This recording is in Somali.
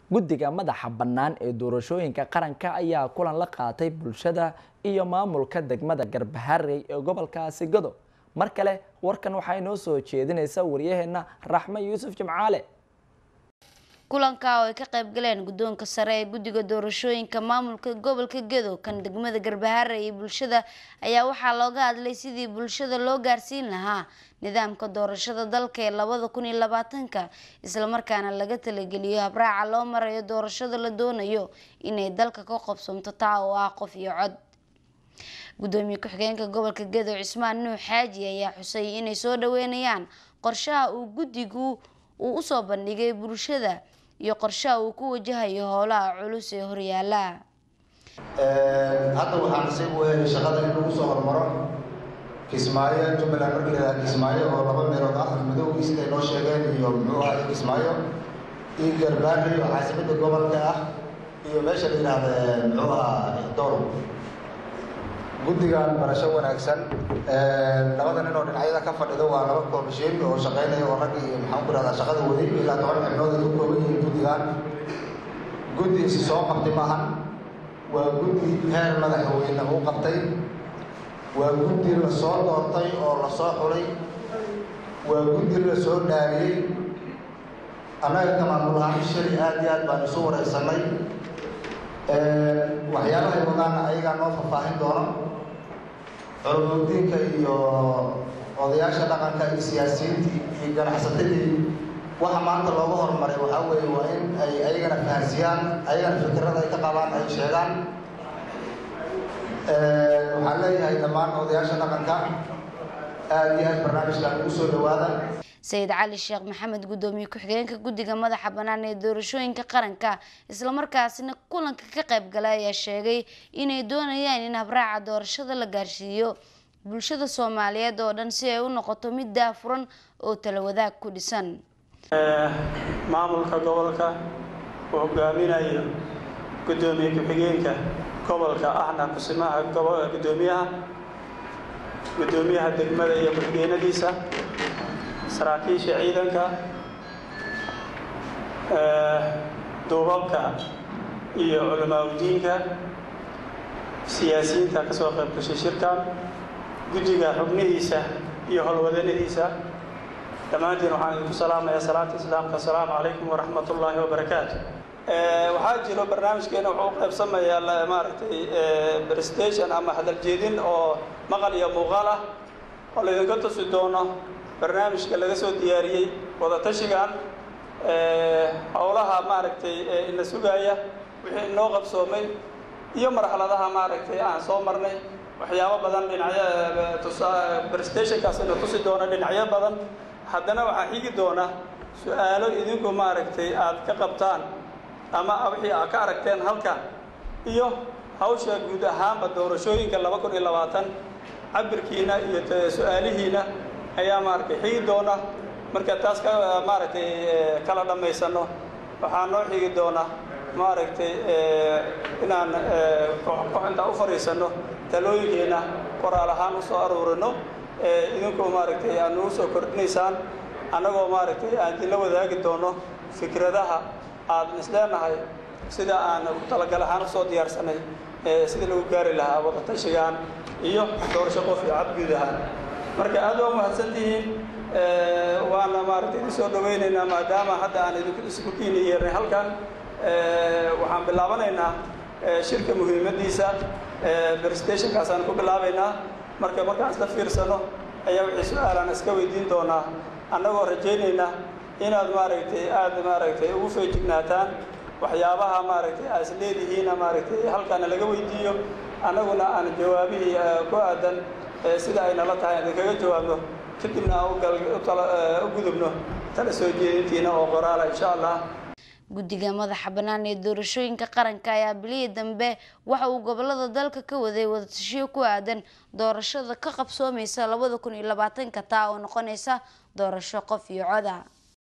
guddiga madaxa bannaan ee doorashooyinka qaranka ayaa kulan la qaatay bulshada iyo maamulka degmada garbaharey ee gobolkaasi godob mar kale warkan waxaa inoo soo jeedinaysa waryaheena raxme yuusuf jimcaale kulanka oo ay ka qayb galeen guddoonka sare ee guddiga doorashooyinka maamulka gobolka gedo kan degmada garbaharey iyo bulshada ayaa waxaa looga hadlay sidii bulshada loo gaarsiin lahaa nidaamka doorashada dalka ee labada kun iyo labaatanka islamarkaana laga talageliyo habraaca loo marayo doorashada la doonayo inay dalka ka qobsomto taa oo ah qof iyo cod gudoomiye ku-xigeenka gobolka gedo cismaan nuux xaaji ayaa xusay inay soo dhaweynayaan qorshaha uu guddigu uu usoo bandhigay bulshada iyo qorshaha uu ku wajahayo howlaha culus ee horyaala hadda waxaan nasiib u helay shaqada in lagu soo hormaro kismaayo jubbaland markii la yidhaha kismaayo oo laba meelood ah madowgii siday noo sheegeen iyo muxuu ahay kismaayo iyo garbaari oo caasimada gobolka ah iyo meesha la yidhaahda muxuu ahaa dowr guddigan barasho wanaagsan labada nin oo dhinacyada ka fadhido waa laba koomishin oo shaqeynaya oo rag iyo maxaan ku rahdaa shaqada waday ilaa toban xibnood ay ku kooban yihiin guddigan guddi isi soo qabtay maahan waa guddi heer madaxweyne uu qabtay waa guddi la soo doortay oo la soo xulay waa guddi la soo dhaariyey annaga ka maamul ahaan shali aad iyo aad baan isu wareysanay waxyaabahay wadaana ayagaa noo faahfaahin doono culumudiinka iyo odayaasha dhaqanka iyo siyaasiyiintii iyo ganacsatadii waxa maanta looga horumaray waxaa weeye waa in ay ayagana fahansiyaan ayagana fikirada ay ka qabaan ay sheegaan waxaan leeyahay dhammaan odayaasha dhaqanka aada iyo aad barnaamijkan ugu soo dhawaada sayid cali sheekh maxamed gudoomiye ku-xigeenka guddiga madaxa bannaan ee doorashooyinka qaranka islamarkaasina kulanka ka qayb galay ayaa sheegay inay doonayaan in habraaca doorashada la gaarsiiyo bulshada soomaaliyeed oo dhan si ay u noqoto mid daafuran oo tala wadaag ku dhisan maamulka gobolka uu hogaaminayo gudoomiye ku-xigeenka gobolka ahna kusimaha gudoomiyaha gudoomiyaha degmada iyo ku-xigeenadiisa saraakiisha ciidanka duubabka iyo culamaauddiinka siyaasiyiinta ka soo qayb gashay shirkan guddiga xubnihiisa iyo howlwadanadiisa dhammaantiin waxaan idinku salaamayaa salaanta islaamka asalaamu calaykum waraxmat ullaahi wabarakaatu waxaa jiro barnaamijkeena wuxuu u qaybsamayaa maaragtay prestation ama hadal jeedin oo maqal iyo muuqaal ah oo laydinka tusi doono barnaamijka laga soo diyaariyey wadatashigan howlaha maaragtay ina sugaaya wixii inoo qabsoomay iyo marxaladaha maaragtay aan soo marnay waxyaabo badan dhinacyo prestationkaas ina tusi doona dhinacyo badan haddana waxaa xigi doona su-aalo idinku maaragtay aad ka qabtaan ama wixii aad ka aragteen halkan iyo hawsha guud ahaanba doorashooyinka laba kun iyo labaatan cabirkiina iyo su-aalihiina ayaa maaragtay xigi doona marka taas ka maaragtay kala dhammaysano waxaa noo xigi doona maaragtay inaan intaa u fadhiisano talooyinkeena qoraal ahaan usoo aruurino idinkoo maaragtay aad nagu soo kordhinaysaan annagoo maaragtay aan idinla wadaagi doono fikradaha aad isleenahay sida aan talagal ahaan usoo diyaarsanay sidii lagu gaari lahaa wadatashigan iyo doorasho qof iyo cad guud ahaan marka aad waa mahadsantihiin waana maaragtay idin soo dhawaynaynaa maadaama hadda aan idinku isku kiini yeernay halkan waxaan bilaabanaynaa shirka muhiimadiisa prestationkaasaan ku bilaabaynaa marka markaan isla fiirsano ayaa wixii su-aalaan iska weydiin doonaa annagoo rajaynayna inaad maaragtay aada maaragtay ugu feejignaataan waxyaabaha maaragtay aad is leedihiina maaragtay halkaana laga weydiiyo annaguna aan jawaabihii ku aadan sida ay nala tahay aan idinkaga jawaabno kadibna aan u gudubno tala soo jeedintiina oo qoraala insha allah guddiga madaxa bannaan ee doorashooyinka qaranka ayaa bilihii dambe waxa uu gobolada dalka ka waday wadatashiyo ku aadan doorashada ka qabsoomeysa labada kun iyo labaatanka taa oo noqonaysa doorasho qof iyo coda